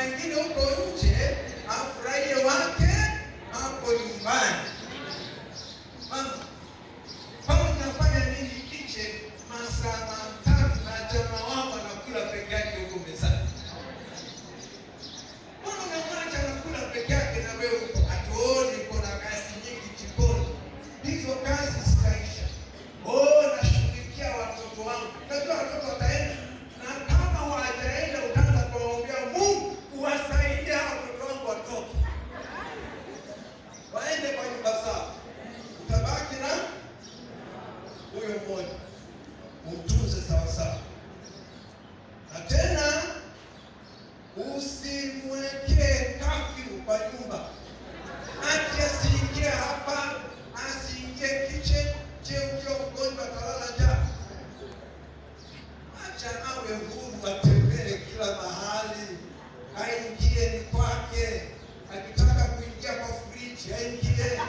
wengine huko nje afurahie wake hapo nyumbani. Mama, kama unafanya nini kiche masaa matatu na jamaa wako anakula peke yake huko mezani? Mbona unamwacha anakula peke yake na wewe uko hatuoni, kuna kazi nyingi jikoni. Hizo kazi zitaisha. Oh, nashughulikia watoto wangu. Najua watoto wataenda, na kama hawajaenda utaanza kuwaombea Mungu uwasaidie hao watoto wangu watoke waende kwa nyumba zao. Utabaki na huyo mmoja, umtunze sawasawa, na tena usimwekee kafyu kwa nyumba, ati asiingie hapa, asiingie kitchen. Je, ukiwa mgonjwa atalala njaa? Acha awe huru, atembee kila mahali, aingie ni kwake. Akitaka kuingia kwa friji aingie,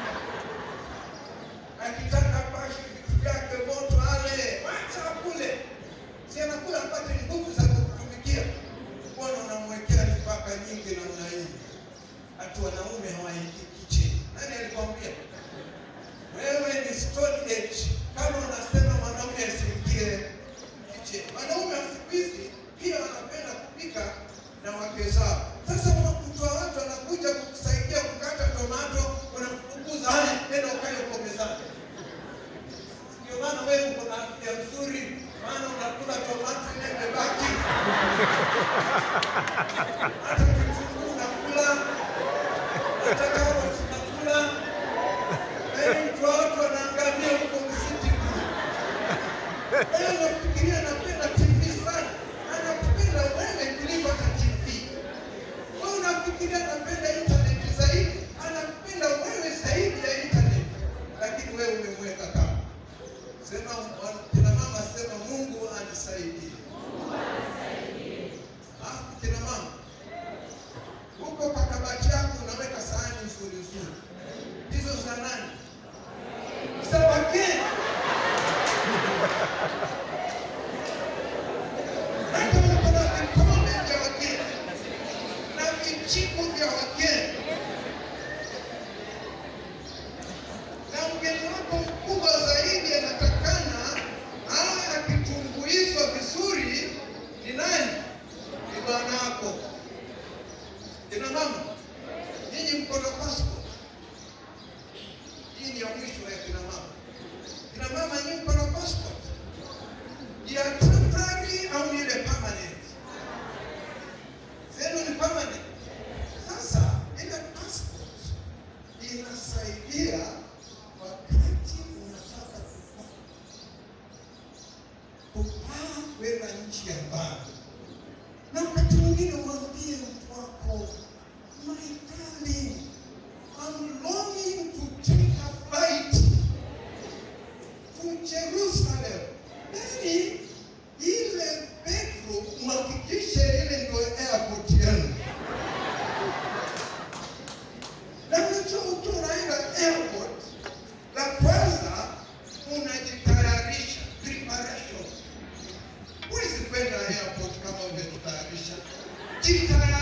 akitaka pashe vitu vyake moto ale, wacha akule, si anakula apate nguvu za kutumikia. Mbona unamwekea mipaka nyingi namna hii? Hatu wanaume hawaingii kitchen. Nani alikwambia? Wewe ni stone age. Kama unasema mwanaume asiingie kitchen. Wanaume wa siku hizi pia wanapenda kupika na wake zao. Sasa mtu wa watu anakuja kukusaidia kukata tomato, unamfukuza haya, nenda ukae huko mezani. Ndio maana wewe uko na afya nzuri, maana unakula tomato ile imebaki. Hata kitunguu unakula, hata karoti unakula. Wewe mtu wa watu wanaangamia huko msitu. Wewe unafikiria napenda TV sana, anakupenda wewe kuliko hata TV. Wewe unafikiria napenda internet zaidi, anakupenda wewe zaidi ya internet, lakini wewe umemweka kama. Sema kina mama, sema Mungu anisaidie. Alafu kina mama, huko kwa kabati yako unaweka sahani nzuri nzuri, hizo za nani? Za wageni. Hata uko na vikombe vya wageni na vijiko vya wageni, na mgeni wako mkubwa zaidi anatakana awe akitumbuizwa vizuri. Ni nani? Ni bwanako. Kina mama, nyinyi mko na passport. Hii ni ya mwisho ya kina mama. Kina mama, nyinyi mko na passport ya temporary au ile permanent? Zenu ni permanent. Sasa ile passport inasaidia wakati unataka kupa- kupaa kwenda nchi ya mbali, na wakati mwingine umwambie mtu wako, my darling, I'm longing to take a flight to Jerusalem. Yaani ile bedroom mhakikishe ile ndio airport yenu. Na unajua ukiwa unaenda airport, la kwanza unajitayarisha, preparation. Huwezi kwenda airport kama umejitayarisha. Jitayarisha.